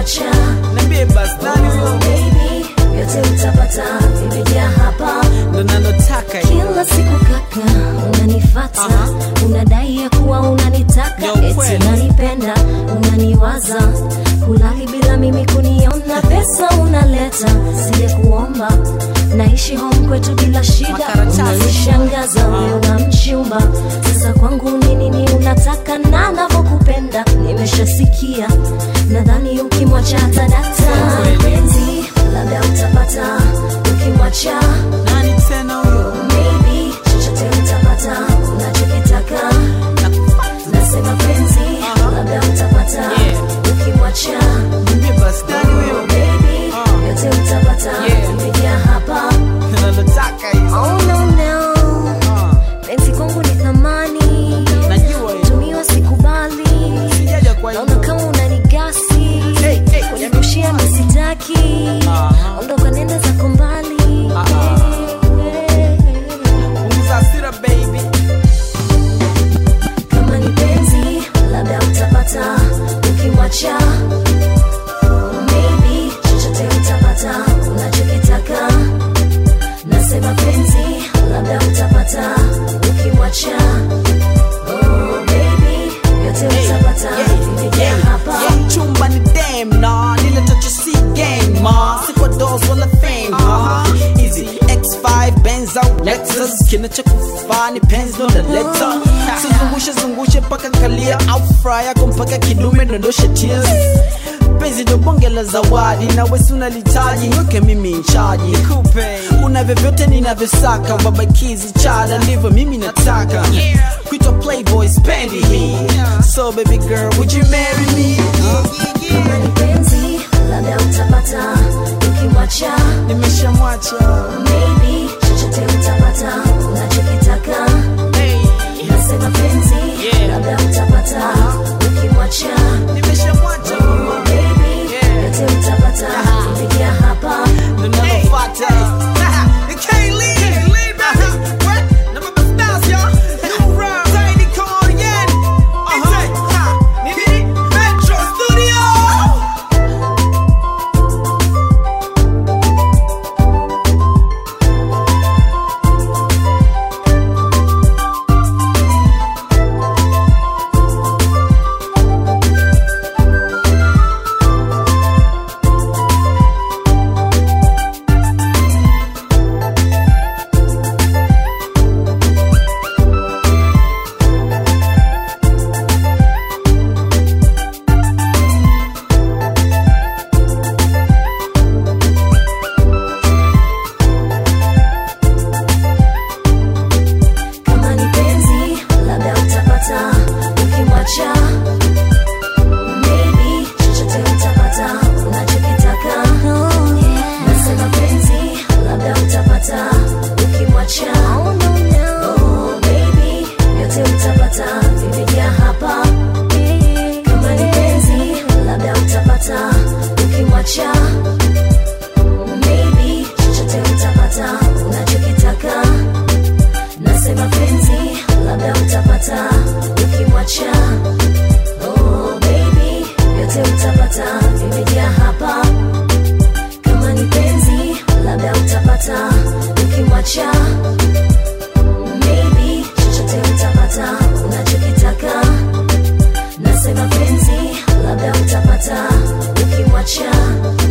ukimwacha Niambie basi nani oh, huyo? baby vyote utapata vimejaa hapa Ndo nalotaka hiyo. kila siku kaka unanifata Aha. unadai ya kuwa unanitaka Yo, eti kweli. unanipenda unaniwaza kulali bila mimi kuniona pesa unaleta sije kuomba naishi home kwetu bila shida Makaratasi. unanishangaza wewe wa mchumba sasa kwangu ni nini unataka na navyokupenda nimeshasikia nadhani ukimwacha tadata Kweli. penzi labda utapata ukimwacha Nani tena huyo? Maybe chochote utapata unachokitaka, nasema penzi labda utapata Yeah. ukimwacha. Niambie basi nani huyo? Baby Ah. yote utapata Yeah. imejaa hapa. Ndo nalotaka hiyo. Oh no no, Ah, penzi kwangu ni thamani, Najua hiyo. tumiwa sikubali, Sijaja kwa naona hiyo. kama unanigasi Hey, hey, kunirushia misitaki, Aha. ondoka nenda zako mbali. Ah, ah. Punguza hasira baby. kama ni penzi labda utapata ukimwacha maybe chochote utapata unachokitaka nasema penzi labda utapata ukimwacha oh, baby yote utapata vimejaa hapa Yeah, chumba ni dem na lile tacho si game ma si kwa dos wala fame ma easy X5 Benz au Lexus kinachokufaa ni penzi ndo naleta sizungushe zungushe mpaka kalia au fry yako mpaka kidume dondoshe tears penzi ndo bonge la zawadi na wesi unalitaji weke mimi nchaji una vyovyote ninavyosaka babakizi chada ndivyo mimi nataka kuitwa playboy spendi hii so baby girl would you marry me kama ni penzi labda utapata ukimwacha nimeshamwacha maybe chochote utapata unachokitaka nasema penzi Yeah. labda utapata ukimwacha nimeshamwacha Oh, baby, Yeah. yote utapata vimejaa hapa ndo nalofuata You can't leave. What? Na Baba Stars, y'all. New round. Zaidi, come on again. Uh-huh. Nini? Metro Studio. kama ni penzi labda utapata ukimwacha maybe chochote utapata unachokitaka nasema penzi labda utapata ukimwacha Oh, baby, yote utapata vimejaa hapa kama ni penzi labda utapata ukimwacha maybe chochote utapata unachokitaka nasema penzi labda utapata ukimwacha oh, baby yote utapata vimejaa hapa kama ni penzi labda utapata ukimwacha maybe chochote utapata unachokitaka nasema penzi labda utapata ukimwacha